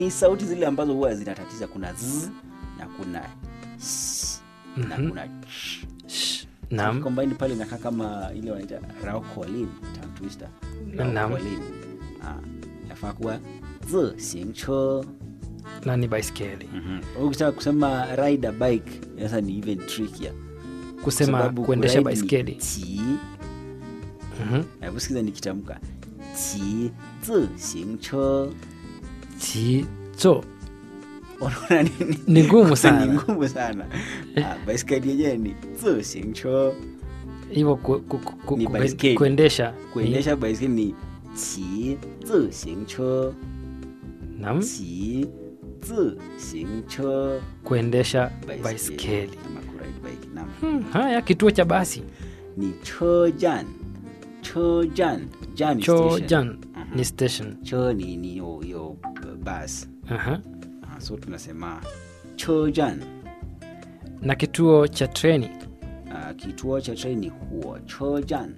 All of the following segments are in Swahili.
ni sauti zile ambazo huwa zinatatiza kuna z na kuna s na Mhm. kuna ch. Sh. Naam. combine pale inakaa kama ile wanaita raukolin tongue twister Naam. raukolin ah inafaa kuwa zi xing che Na ni baiskeli. Mhm. ukitaka kusema ride a bike sasa ni even trickier Kusema Sababu kuendesha kuride ni baiskeli. qi Mhm. hebu sikiza nikitamka qi zi xing che Chi cho. unaona nini Ni ngumu ni sana. ngumu sana ah, baiskeli yenyewe ni zi xing che Hivyo ku, ku, ku, ku, Ni ku, baiskeli. kuendesha. kuendesha baiskeli ni qi zi xing che Ni, naam. 骑自行车 Kuendesha baiskeli. ama kuride bike naam Hmm. Haya, kituo cha basi. ni 车站车站站ni Cho station. jan Mhm. ni station. 车ni ni yo yo uh, bus Aha. Ah, so tunasema 车站 Na kituo cha treni. Ah, kituo cha treni huo 车站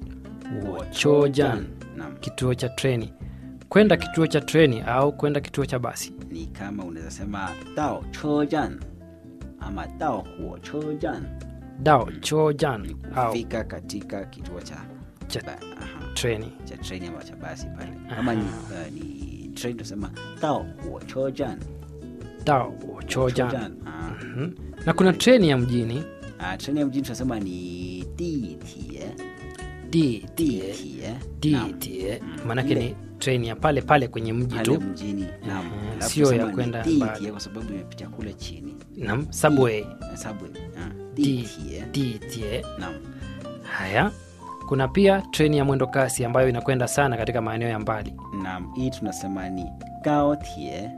Cho jan. naam Kituo cha treni. Kwenda kituo cha treni au kwenda kituo cha basi. ni kama unaweza sema 到车站 ama 到火车站 Dao cho jan ni au kufika katika kituo cha cha ba- aha. treni. cha treni ama cha basi pale kama ni, uh, ni treni tunasema tao huochojan Dao cho jan. Ah, Mhm. Na kuna treni ya mjini ah, treni ya mjini tunasema ni ditie di ditie di Naam, die Mm. maanake Ile- ni treni ya pale pale kwenye mji pale tu mjini naam. Mhm, Alafu sio ya tunasema ni kwenda ditie mbali. kwa sababu imepitia kule chini nam subway Eh, subway ah, di ditie di die naam haya kuna pia treni ya mwendo kasi ambayo inakwenda sana katika maeneo ya mbali naam hii tunasema ni gaotie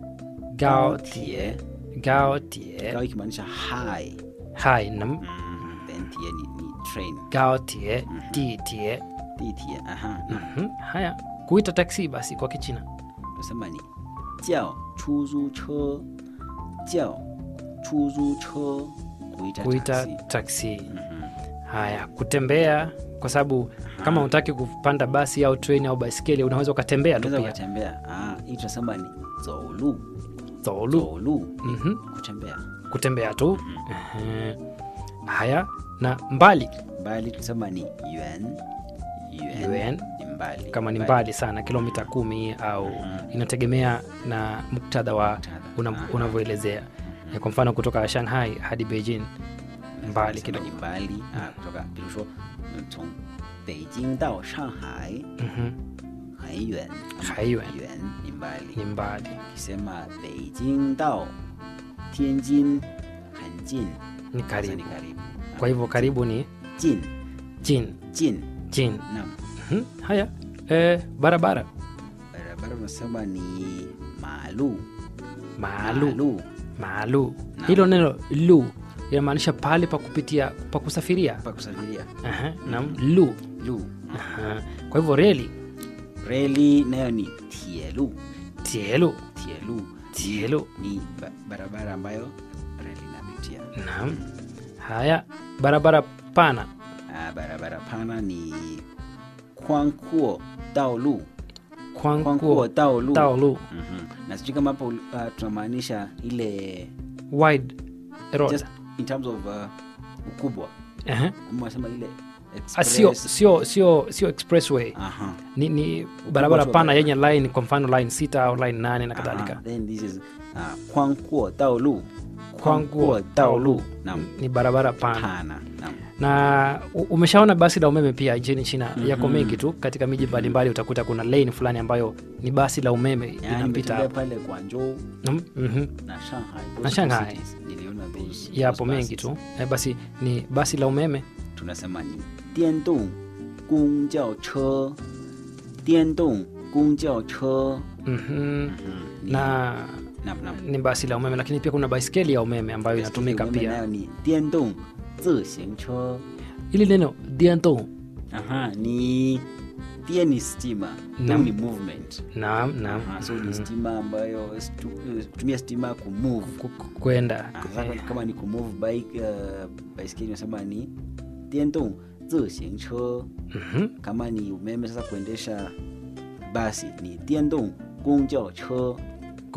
gaotie gaotie gao ikimaanisha high hai nam mm, then tie ni, ni train gaotie di die ditie aha naam Mhm. haya kuita taksi basi kwa kichina tunasema ni 叫出租车叫出租车 kuita, kuita taxi. taksi Mhm. haya kutembea kwa sababu kama unataki kupanda basi au treni au baiskeli unaweza ukatembea tu unaweza pia ukatembea ah, hii tunasema ni zolu Zolu. zolu Mhm. kutembea kutembea tu Ehe. haya na mbali mbali tunasema ni yuan yuan, Yuan. ni mbali kama ni mbali sana kilomita kumi au inategemea na muktadha wa Muktadha. una- Aha. unavyoelezea Eh, kwa mfano kutoka shanghai hadi beijing mbali Tunasema kidogo ni mbali ah, kutoka 比如说嗯从北京到上海 Mhm. 很远很远远ni mbali ni mbali ukisema 北京到天津很近 ni Sasa karibu ni karibu kwa hivyo karibu ni 近 jin 近 jin naam Mhm. haya eh, barabara barabara unasema ni maalu maalu maalu Naam. hilo neno lu inamaanisha pahali pa kupitia pa kusafiria pa kusafiria Aha, naam lu lu Aha. kwa hivyo reli reli nayo ni tielu tielu tielu tielu ni ba barabara ambayo reli inapitia naam haya barabara pana ah, barabara pana ni kwankuo daolu kwankuo kwankuo daolu taolu Mhm. na sijui kama hapo uh, tunamaanisha ile wide road just in terms of uh, ukubwa Aha. ama wasema ile Ah, sio express sio sio sio expressway aha ni, ni barabara tu wa pana barabara. yenye line kwa mfano line sita au line nane na kadhalika Aha, then this is uh, 宽阔道路 kwanguo taolu naam ni barabara pana pana naam na u- umeshaona basi la umeme pia nchini china yako mengi tu katika miji mbalimbali utakuta kuna lane fulani ambayo ni basi la umeme yani linapita nimetembea hapo. pale Guangzhou Mm, mhm. na Shanghai those Na two Shanghai. cities, niliona those yapo those mengi buses. tu eh, basi ni basi la umeme tunasema ni 电动公交车电动公交车 mhm. Ni- na naam naam ni basi la umeme lakini pia kuna baiskeli ya umeme ambayo inatumika Umeme pia nayo ni 电动自行车 ili neno dianto aha ni pia ni stima Naam. Naam. ni movement naam naam Aha, so ni stima ambayo stu- kutumia stima kumove Ku- ku- kwenda Aha, kama ni kumove bike uh, baiskeli unasema ni 电动自行车 Mhm. kama ni umeme sasa kuendesha basi ni 电动公交车